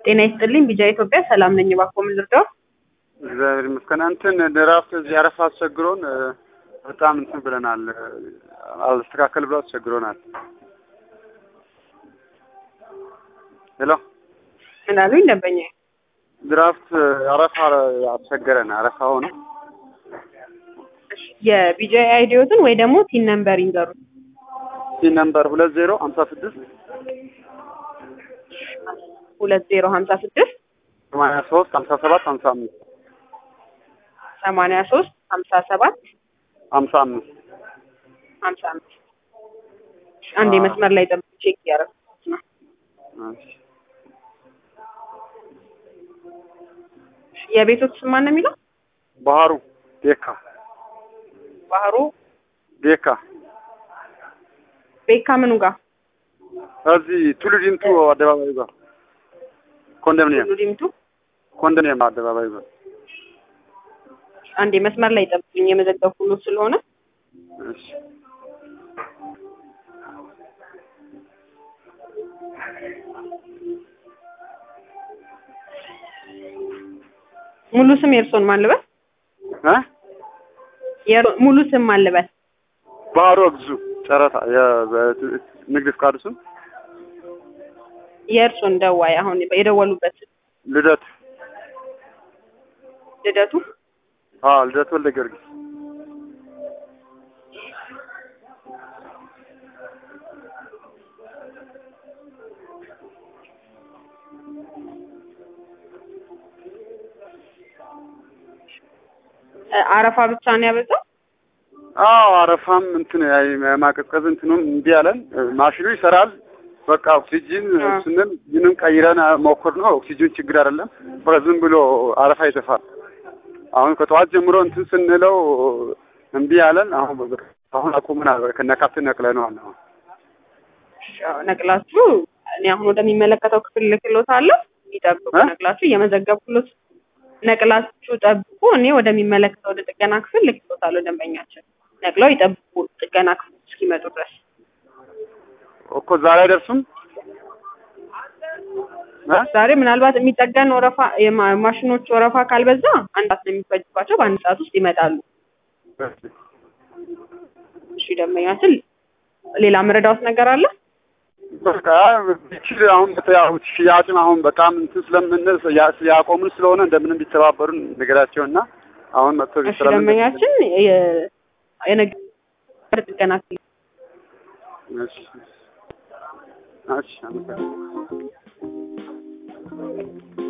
ጤና ይስጥልኝ ቢጃ ኢትዮጵያ ሰላም ነኝ። እባክዎ ምን ልርዳው? እግዚአብሔር ይመስገን። እንትን ድራፍት እዚህ አረፋ አስቸግሮን በጣም እንትን ብለናል። አልስተካከል ብሎ አስቸግሮናል። ሄሎ ምን አሉኝ ደንበኛ? ድራፍት አረፋ አስቸገረን። አረፋ ሆነ የቢጃ አይዲዮትን ወይ ደግሞ ቲን ነምበር ይንገሩ። ሲ ነምበር ሁለት ዜሮ ሀምሳ ስድስት ሁለት ዜሮ ሀምሳ ስድስት ሰማንያ ሶስት ሀምሳ ሰባት ሀምሳ አምስት ሰማንያ ሶስት ሀምሳ ሰባት ሀምሳ አምስት ሀምሳ አምስት አንድ መስመር ላይ ጠብቅ ቼክ እያደረኩት ነው። የቤቶት ስም ማን ነው የሚለው? ባህሩ ቤካ ባህሩ ቤካ ቤካ ምኑ ጋር እዚህ ቱሉ ዲምቱ አደባባይ ጋር ኮንዶሚኒየም ሁሉ ዲምቱ። ኮንዶሚኒየም አደባባይ ጋር አንዴ መስመር ላይ ጠብቁኝ የመዘገብኩሎት ስለሆነ እሺ ሙሉ ስም የእርሶን ማን ልበል? እ የእርሶ- ሙሉ ስም ማን ልበል? ባህሩ እግዙ ጨረታ የ- ንግድ ፍቃዱ ስም የእርሶን ደዋይ አሁን የደወሉበት ልደት ልደቱ አዎ ልደት ወልደ ጊዮርጊስ እ አረፋ ብቻ ነው ያበዛው? አዎ አረፋም እንትን የማቀዝቀዝ እንትኑም እምቢ አለን። ማሽኑ ይሰራል። በቃ ኦክሲጂን አ። ስንል ምንም ቀይረን ሞክር ነው። ኦክሲጂን ችግር አይደለም። በቃ ዝም ብሎ አረፋ ይተፋል። አሁን ከጠዋት ጀምሮ እንትን ስንለው እምቢ አለን። አሁን በቃ አሁን አቁመናል። በቃ ከነካት ነቅለነዋል። አሁን ያው ነቅላችሁ እኔ አሁን ወደሚመለከተው ክፍል ልክሎታለሁ። ይጠብቁ። እ? ነቅላችሁ እየመዘገብኩሎት ነቅላችሁ ጠብቁ። እኔ ወደሚመለከተው ወደ ጥገና ክፍል ልክሎታለሁ። ደንበኛችን ነቅለው ይጠብቁ ጥገና ክፍል እስኪመጡ ድረስ። እኮ ዛሬ አይደርሱም እ? ዛሬ ምናልባት የሚጠገን ወረፋ የማ- ማሽኖች ወረፋ ካልበዛ አንድ ሰዓት ነው የሚፈጅባቸው። በአንድ ሰዓት ውስጥ ይመጣሉ። እሺ ደንበኛችን ሌላ መረዳውት ነገር አለ? በቃ ቢችል አሁን ያው ሽያጭም አሁን በጣም እንትን ስለምንል ያ- ያቆምን ስለሆነ እንደምንም ቢተባበሩን ነገራቸውና አሁን መጥቶ እሺ ደንበኛችን የ- የነገ ጥገና ክፍል እሺ እሺ አመሰግናለሁ።